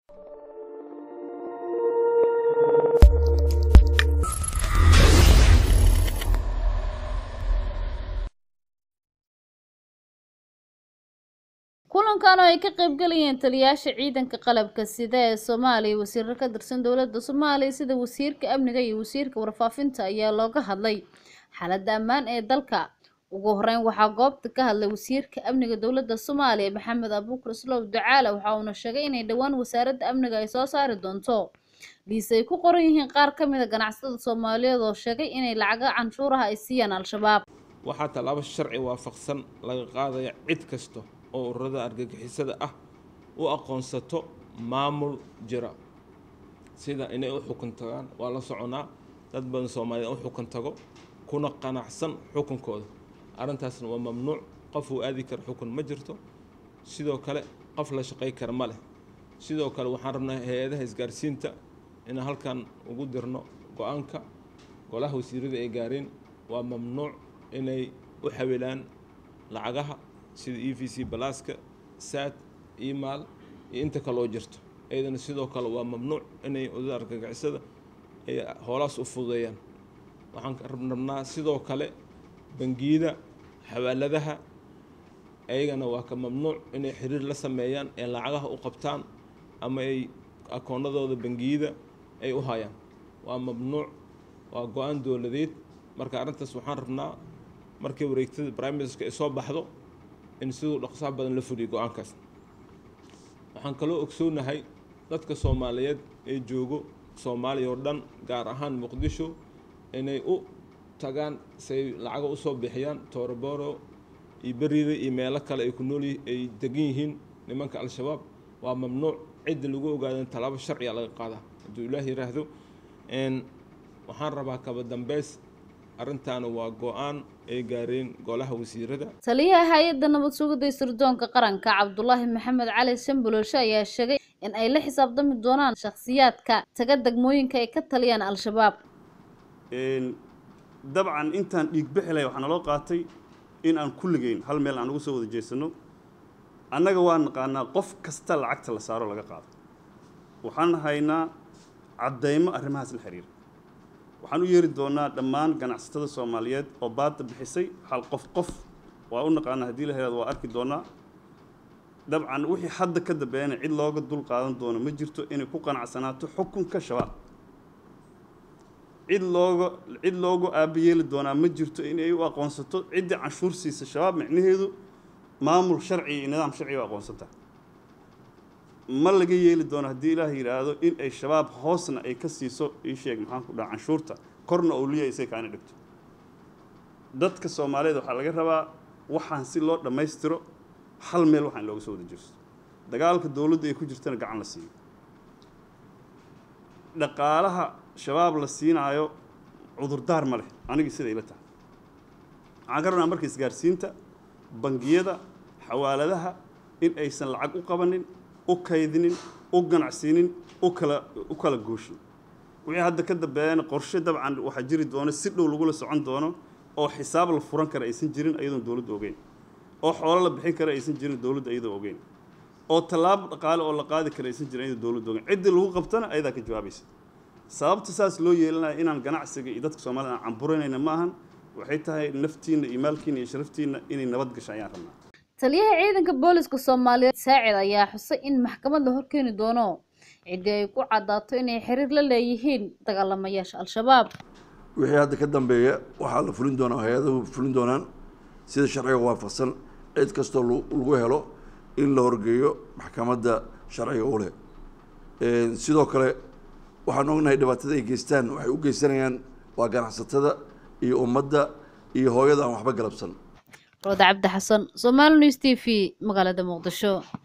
kulankan oo ay ka qaybgalayeen taliyayaasha ciidanka qalabka sida ee soomaaliya wasiiro ka tirsan dowladda soomaaliya sida wasiirka amniga iyo wasiirka warfaafinta ayaa looga hadlay xaaladda ammaan ee dalka ugu horeyn waxaa goobta ka hadlay wasiirka amniga dowladda soomaaliya maxamed abuukar islow ducaale waxa uuna sheegay inay dhowaan wasaaradda amniga ay soo saari doonto liis ay ku qoran yihiin qaar ka mid a ganacsatada soomaaliyeed oo sheegay inay lacaga canshuuraha ay siiyaan al-shabaab waxaa tallaabo sharci waafaqsan laga qaadaya cid kasta oo ururada argagixisada ah u aqoonsato maamul jira sida inay u xukun tagaan waa la soconaa dad badan soomaaliyeed u xukun tago kuna qanacsan xukunkooda arrintaasna waa mamnuuc qof uu aadi karo xukun ma jirto sidoo kale qof la shaqay kara ma leh sidoo kale waxaan rabnaa hay-adaha isgaarsiinta inaan halkan ugu dirno go-aanka golaha wasiirada ay gaareen waa mamnuuc inay u xawilaan lacagaha sida e v c balaaska saad email iyo inta kaloo jirto iyadana sidoo kale waa mamnuuc inay udada argagixisada ay hoolaas u fududeeyaan waxaan rabnaa sidoo kale bangiyada xawaaladaha ayagana waa ka mamnuuc inay xiriir la sameeyaan ee lacagaha u qabtaan ama ay akoonadooda bangiyada ay u hayaan waa mamnuuc waa go-aan dowladeed marka arrintaas waxaan rabnaa markii wareegtada prime ministerka ay soo baxdo in siduu dhaqsaha badan la fuliyo go-aankaas waxaan kaloo ogsoonahay dadka soomaaliyeed ee joogo soomaaliya oo dhan gaar ahaan muqdisho inay u tagaan say lacaga usoo bixiyaan tooroboro iyo beriida iyo meelo kale ay ku nool ay degan yihiin nimanka al-shabaab waa mamnuuc cidda lagu ogaadan tallaabo sharciga laga qaadaa hadduu ilaah yiraahdo waxaan rabaa kaba dambeys arrintaana waa go-aan ay gaareen golaha wasiirada taliyaha hay-adda nabad sugidda sirdoonka qaranka cabdulaahi maxamed cali shambulooshe ayaa sheegay in ay la xisaabtami doonaan shakhsiyaadka taga degmooyinka ay ka taliyaan al-shabaab dabcan intaan dhiig bixilay waxaa naloo qaatay in aan kulligeyn hal meel aan ugu soo wada jeesano annaga waa naqaanaa qof kasta lacagta la saaro laga qaado waxaan haynaa caddaymo arrimahaas la xiriira waxaan u yeeri doonaa dhammaan ganacsatada soomaaliyeed oo baadda bixisay hal qof qof waa u naqaanaa haddii la helaado waa arki doonaa dabcan wixii hadda ka dambeeyana cid looga dul qaadan doono ma jirto inay ku qanacsanaato xukunka shabaab cid looga cid loogu aabayeeli doonaa ma jirto inay u aqoonsato ciddii canshuur siisa shabaab micnaheedu maamul sharci iyo nidaam sharci u aqoonsanta ma laga yeeli doono haddii ilaah yidhaahdo in ay shabaab hoosna ay ka siiso ii sheeg maxaan ku dhaha canshuurta korna owliya isay kaana dhigto dadka soomaaliyeed waxaa laga rabaa waxaan si loo dhammaystiro hal meel waxaan looga soo wada jirso dagaalka dowladda ay ku jirtana gacan la siiyo dhaqaalaha shabaab la siinaayo cudurdaar ma leh anigii sida ila tahay waxaan ka rabnaa marka isgaarsiinta bangiyada xawaaladaha in aysan lacag u qabanin u kaydinin u ganacsiinin u kala u kala gooshin wixii hadda ka dambeeyana qorshe dabcan waxaa jiri doono si dhow lagula socon doono oo xisaab la furan kara aysan jirin iyadoon dowladda ogeyn oo xoolo la bixin kara aysan jirin dowladda iyadoo ogeyn oo tallaabo dhaqaale oo la qaadi kara aysan jirin iyadoo dowladda ogeyn ciddii lagu qabtana ayadaa ka jawaabaysa sababta saas loo yeelanaya inaan ganacsiga iyo dadka soomaalida aan camburanayna ma ahan waxay tahay naftiinna iyo maalkiina iyo sharaftiinna inay nabad gasho ayaan rabnaa taliyaha ciidanka booliska soomaaliyeed saacid ayaa xusay in maxkamad la horkeeni doono ciddii ay ku caddaato inay xiriir la leeyihiin dagaalamayaasha al-shabaab wixii hadda ka dambeeya waxaa la fulin doonaa hay-adahu fulin doonaan sida sharciga waafaqsan cid kastoo lagu helo in la horgeeyo maxkamadda sharciga u leh sidoo kale waxaan ognahay dhibaatada ay geystaan waxay u geysanayaan waa ganacsatada iyo ummadda iyo hooyada aan waxba galabsan roda cabdi xasan somaali news t v magaalada muqdisho